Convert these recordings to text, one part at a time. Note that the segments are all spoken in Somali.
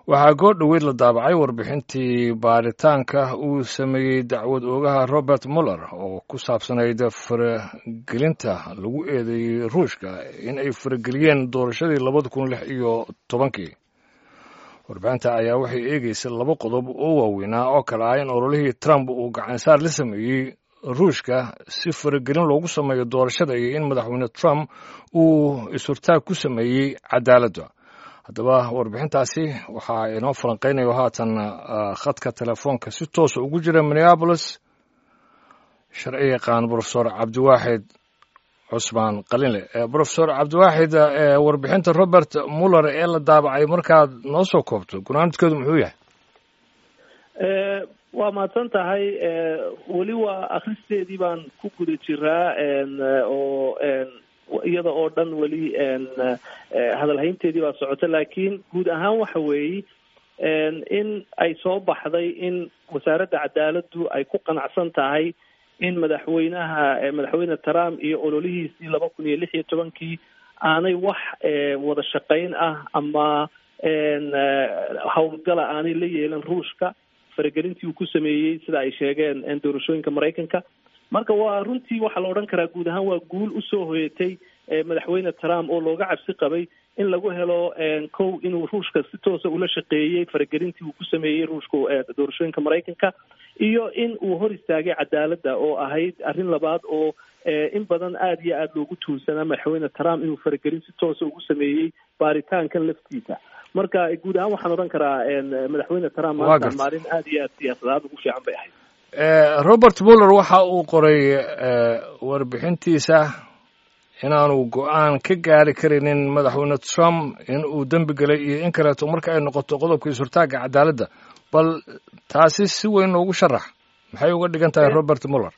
waxaa goo dhoweyd la daabacay warbixintii baaritaanka uu sameeyey dacwad oogaha robert muller oo ku saabsanayd faragelinta lagu eedeeyey ruushka in ay farageliyeen doorashadii labada kun lix iyo tobankii warbixinta ayaa waxay eegeysay laba qodob oo waaweynaa oo kale ah in ololihii trump uu gacansaar la sameeyey ruushka si faragelin loogu sameeyo doorashada iyo in madaxweyne trump uu is-hortaag ku sameeyey cadaaladda haddaba warbixintaasi waxaa inoo falanqeynayo haatan khadka telefoonka si toosa ugu jira minneabolis sharci yaqaan profesor cabdiwaaxid cusmaan qalinle profesor cabdiwaaxid warbixinta robert muller ee la daabacay markaad noo soo koobto gunaanadkeedu muxuu yahay waa mahadsan tahay weli waa akristeedii baan ku guda jiraa oo iyada oo dhan weli hadalhaynteedii baa socota laakiin guud ahaan waxa weeye in ay soo baxday in wasaaradda cadaaladdu ay ku qanacsan tahay in madaxweynaha madaxweyne trump iyo ololihiisii laba kun iyo lix iyo tobankii aanay wax wada shaqayn ah ama howlgala aanay la yeelan ruushka faragelintii uu ku sameeyey sida ay sheegeen doorashooyinka maraykanka marka waa runtii waxaa la odhan karaa guud ahaan waa guul usoo hoyatay madaxweyne trump oo looga cabsi qabay in lagu helo kow inuu ruushka si toosa ula shaqeeyey faragelintii uu ku sameeyey ruushka doorashooyinka maraykanka iyo in uu hor istaagay cadaaladda oo ahayd arrin labaad oo in badan aada iyo aada loogu tuunsanaa madaxweyne trump inuu faragelin si toosa ugu sameeyey baaritaankan laftiisa marka guud ahaan waxaan odhan karaa madaxweyne trump maanta maalin aada iyo aada siyaasadaad ugu fiican bay ahayd robert muller waxa uu qoray warbixintiisa inaanu go-aan ka gaari karinin madaxweyne trump in uu dembi gelay iyo in kaleeto marka ay noqoto qodobka is-hortaagga cadaaladda bal taasi si weyn noogu sharax maxay uga dhigan tahay robert muller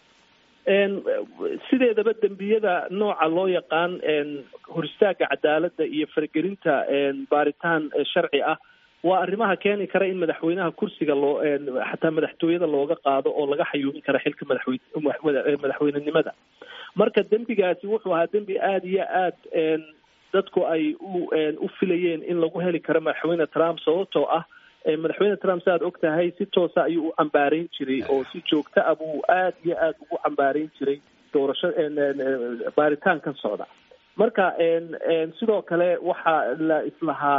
sideedaba dembiyada nooca loo yaqaan hor istaagga cadaaladda iyo faragelinta baaritaan sharci ah waa arrimaha keeni kara in madaxweynaha kursiga loo xataa madaxtooyada looga qaado oo laga xayuubin kara xilka madaxweyne madaxweynenimada marka dembigaasi wuxuu ahaa dembi aada iyo aad dadku ay u u filayeen in lagu heli karo madaxweyne trump sababtoo ah madaxweyne trump sa aad og tahay si toosa ayuu u cambaarayn jiray oo si joogta ah buu aada iyo aada ugu cambaarayn jiray doorasho baaritaankan socda marka sidoo kale waxaa la islahaa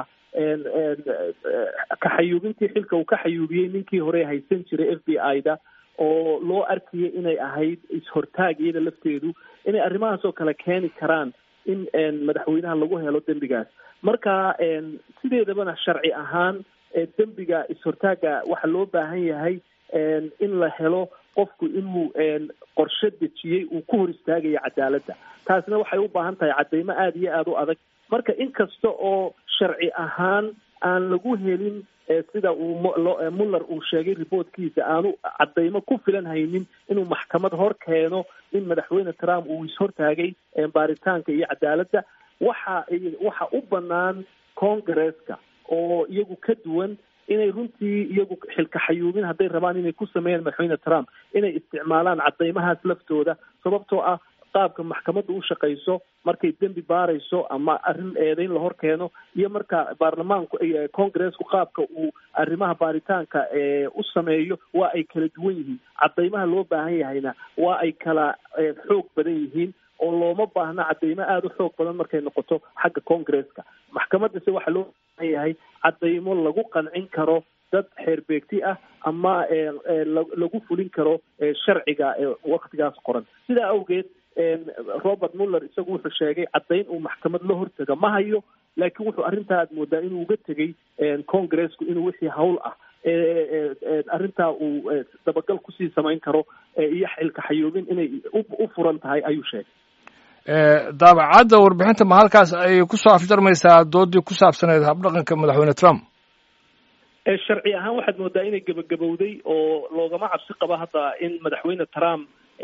kaxayuubintii xilka uu ka xayuubiyey ninkii hore haysan jiray f b i da oo loo arkayay inay ahayd is-hortaag iyada lafteedu inay arrimahaas oo kale keeni karaan in madaxweynaha lagu helo dembigaas marka sideedabana sharci ahaan dembiga is-hortaagga waxaa loo baahan yahay in la helo qofku inuu qorshe dejiyey uu ku hor istaagayo cadaaladda taasna waxay u baahan tahay caddaymo aada iyo aada u adag marka inkasta oo sharci ahaan aan lagu helin sida uu muller uu sheegay reportkiisa aanu caddaymo ku filan haynin inuu maxkamad hor keeno in madaxweyne trump uu is-hortaagay baaritaanka iyo cadaaladda waxa waxa u banaan congresska oo iyagu ka duwan inay runtii iyagu xilka xayuubin hadday rabaan inay ku sameeyaan madaxweyne trump inay isticmaalaan caddaymahaas laftooda sababtoo ah qaabka maxkamadda u shaqayso markay dembi baarayso ama arrin eedayn la hor keeno iyo marka baarlamaanku congresku qaabka uu arrimaha baaritaanka u sameeyo waa ay kala duwan yihiin caddaymaha loo baahan yahayna waa ay kala xoog badan yihiin oo looma baahna caddaymo aada u xoog badan markay noqoto xagga congresska maxkamaddase waxaa loo baahan yahay caddaymo lagu qancin karo dad xeerbeegti ah ama lagu fulin karo sharciga waktigaas qoran sidaa awgeed robert muller isagu wuxuu sheegay caddayn uu maxkamad la hortaga ma hayo laakiin wuxuu arrintaa aad moodaa inuu uga tegey congresku inuu wixii hawl ah arrintaa uu dabagal kusii samayn karo iyo xilka xayuubin inay u furan tahay ayuu sheegay daabacadda warbixinta ma halkaas ay kusoo afjarmaysaa doodii ku saabsaneed habdhaqanka madaxweyne trump sharci ahaan waxaad moodaa inay gebagabowday oo loogama cabsi qabo hadda in madaxweyne trump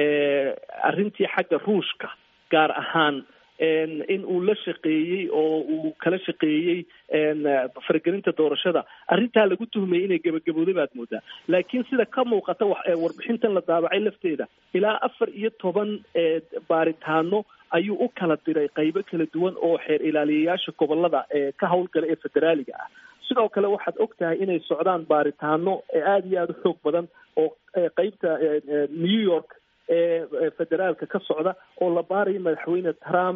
arrintii xagga ruushka gaar ahaan in uu la shaqeeyey oo uu kala shaqeeyey faragelinta doorashada arrintaa lagu tuhmayay inay gebagabowday baad moodaa laakiin sida ka muuqata warbixintan la daabacay lafteeda ilaa afar iyo toban baaritaano ayuu u kala diray qaybo kala duwan oo xeer ilaaliyayaasha gobolada ka howlgala ee federaaliga ah sidoo kale waxaad og tahay inay socdaan baaritaano aada iyo aada u xoog badan oo qeybta new york ee federaalka ka socda oo la baarayo madaxweyne trump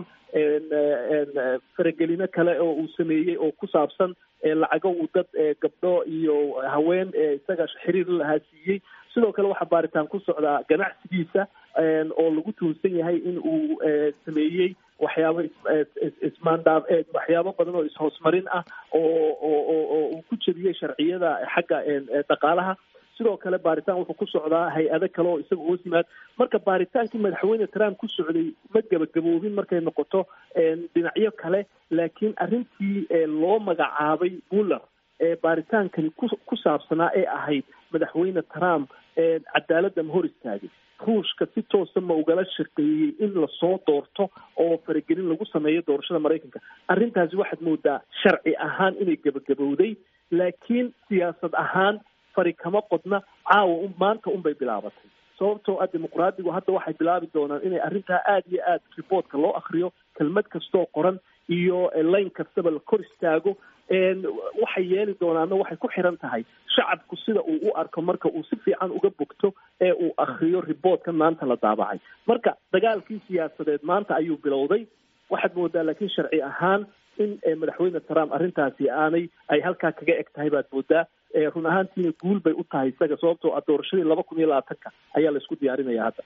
faragelino kale oo uu sameeyey oo ku saabsan lacago uu dad gabdho iyo haween isaga xiriir lahaa siiyey sidoo kale waxaa baaritaan ku socdaa ganacsigiisa oo lagu tuunsan yahay in uu sameeyey waxyaabo ismaandaaf waxyaabo badan oo ishoosmarin ah oo oo oo uu ku jebiyey sharciyada xagga dhaqaalaha sidoo kale baaritaan wuxuu ku socdaa hay-ado kale oo isaga hoos yimaad marka baaritaankii madaxweyne trump ku socday ma gebagaboobin markay noqoto dhinacyo kale laakiin arrintii loo magacaabay muller ee baaritaankani ku ku saabsanaa ee ahayd madaxweyne trump cadaaladda ma hor istaagay ruushka si toosa ma ugala shaqeeyey in lasoo doorto oo faragelin lagu sameeyo doorashada maraykanka arrintaasi waxaad moodaa sharci ahaan inay gebagabowday laakiin siyaasad ahaan fari kama qodna caawa maanta unbay bilaabatay sababtoo ah dimuqraadigu hadda waxay bilaabi doonaan inay arrintaa aada iyo aada riboortka loo akriyo kelmad kastoo qoran iyo layn kastaba la kor istaago waxay yeeli doonaana waxay ku xiran tahay shacabku sida uu u arko marka uu si fiican uga bogto ee uu akriyo riboortka maanta la daabacay marka dagaalkii siyaasadeed maanta ayuu bilowday waxaad moodaa laakiin sharci ahaan in madaxweyne trump arrintaasi aanay ay halkaa kaga eg tahay baad moodaa run ahaantiina guul bay u tahay isaga sababtoo ah doorashadii laba kun iyo labaatanka ayaa la isku diyaarinaya hadda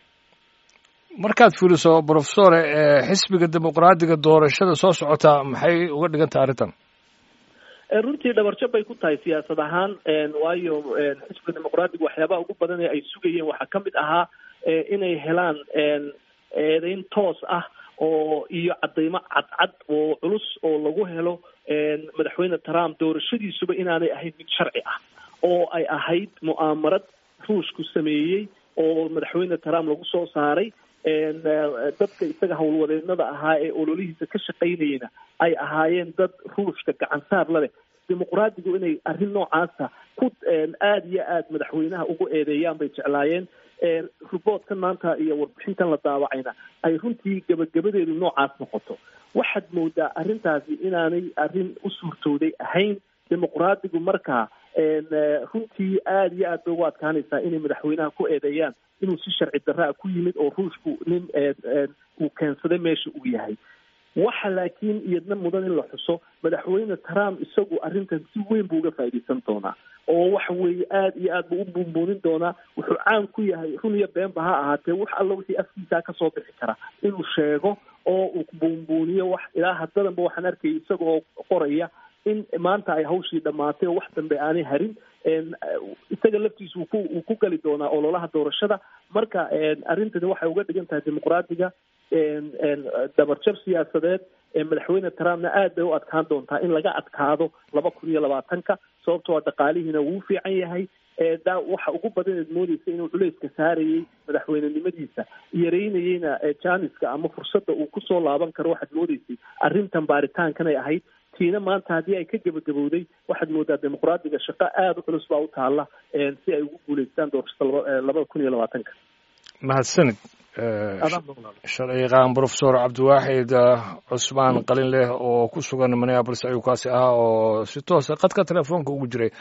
markaad fiiriso profesore xisbiga dimuqraadiga doorashada soo socota maxay uga dhigan tahay arrintan runtii dhabarjab bay ku tahay siyaasad ahaan waayo xisbiga dimuqraadiga waxyaabaha ugu badan ee ay sugayeen waxaa ka mid ahaa inay helaan eedeyn toos ah oo iyo cadaymo cadcad oo culus oo lagu helo madaxweyne trump doorashadiisuba inaanay ahayd mid sharci ah oo ay ahayd mu'aamarad ruushku sameeyey oo madaxweyne trump lagu soo saaray dadka isaga howlwadeennada ahaa ee ololihiisa ka shaqaynayena ay ahaayeen dad ruushka gacansaar la leh dimuqraadigu inay arrin noocaasa ku aada iyo aada madaxweynaha ugu eedeeyaan bay jeclaayeen riboortkan maanta iyo warbixintan la daawacayna ay runtii gebagabadeedu noocaas noqoto waxaad moodaa arrintaasi inaanay arrin u suurtooday ahayn dimuqraadigu markaa runtii aada iyo aad bay ugu adkaanaysaa inay madaxweynaha ku eedeeyaan inuu si sharci darraa ku yimid oo ruushku nin uu keensaday meesha uu yahay waxa laakiin iyadna mudan in la xuso madaxweyne trump isagu arrintan si weyn buu uga faa'iidaysan doonaa oo waxa weeye aada iyo aad buu u buunbuunin doonaa wuxuu caan ku yahay run iyo beenba ha ahaatee wax alla wixii afkiisaa kasoo bixi kara inuu sheego oo uu buunbuuniyo wax ilaa haddadanba waxaan arkayay isagoo qoraya in maanta ay hawshii dhammaatay oo wax dambe aanay harin isaga laftiisa uu ku uu ku gali doonaa ololaha doorashada marka arrintani waxay uga dhigan tahay dimuqraadiga dabarjab siyaasadeed madaxweyne trumpna aad bay u adkaan doontaa in laga adkaado laba kun iyo labaatanka sababtoo a dhaqaalihiina wuu fiican yahay da waxa ugu badan eed moodeysa inuu culeyska saarayey madaxweynenimadiisa yareynayeyna janiska ama fursadda uu kusoo laaban karo waxaad moodeysay arrintan baaritaankanay ahayd tiina maanta haddii ay ka gebagabowday waxaad moodaa dimuqraadiga shaqo aada u culus baa u taalla si ay ugu guuleystaan doorashada labada kun iyo labaatanka mahadsanid sharciyaqaan profesor cabdiwaaxid cusmaan qalin leh oo ku sugan minneabolis ayuu kaasi ahaa oo si toosa qadka telefoonka ugu jiray